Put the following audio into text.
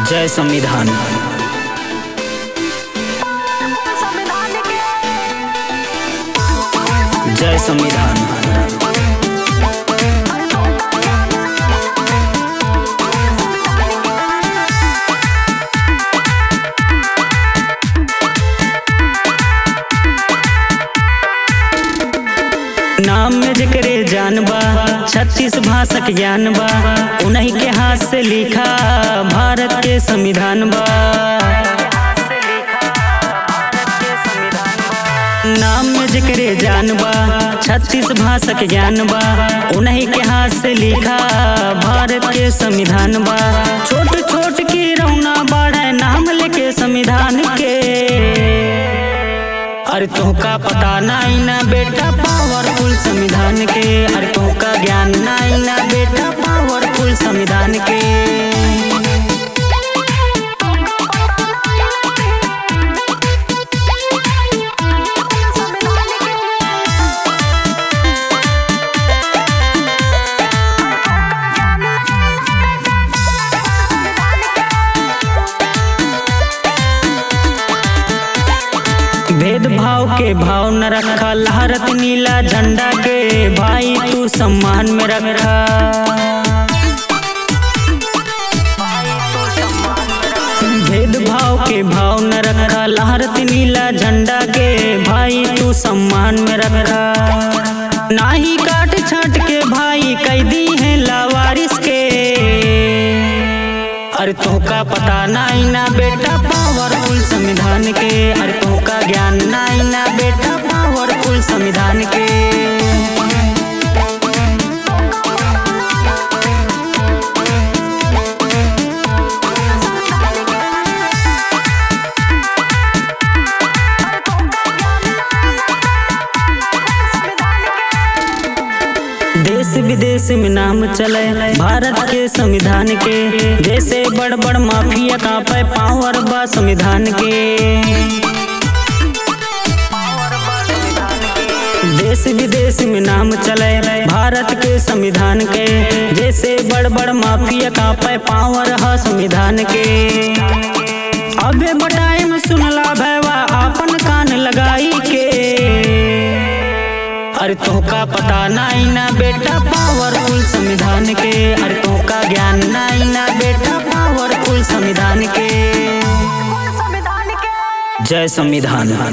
जय संविधान जय संविधान नाम में जिक्रे जान बा छत्तीस भाषा के ज्ञान बा उन्हीं के हाथ से लिखा भारत के संविधान बा नाम में जिक्रे जान बा छत्तीस भाषा के ज्ञान बा उन्हीं के हाथ से लिखा भारत के संविधान बा छोट छोट की रौना बढ़े नाम लेके संविधान के अरे तुमका पता नहीं ना बेटा पावरफुल संविधान के अरे तुमका ज्ञान नहीं ना बेटा पावरफुल संविधान के भेदभाव के भाव न रखा लहरत नीला झंडा के भाई तू सम्मान में रखा भेदभाव के भाव न रखा लहरत नीला झंडा के भाई तू सम्मान में रखा नाही काट छाट के भाई कैदी है लावारिस के अरे तुमका पता नहीं ना बेटा पावरफुल संविधान के अरे तुमका ज्ञान नहीं ना बेटा पावरफुल संविधान के देश विदेश में नाम चले भारत के संविधान के जैसे बड़ बड़ माफिया का पे पावर बा संविधान के देश विदेश में नाम चले भारत के संविधान के जैसे बड़ बड़ माफिया का पे पावर है संविधान के अबे बटाई में सुनला भैवा अपन कान लगाई के अरे तुमका पता नहीं ना बेटा पावरफुल संविधान के अरे तुमका ज्ञान नहीं ना बेटा पावरफुल संविधान के जय संविधान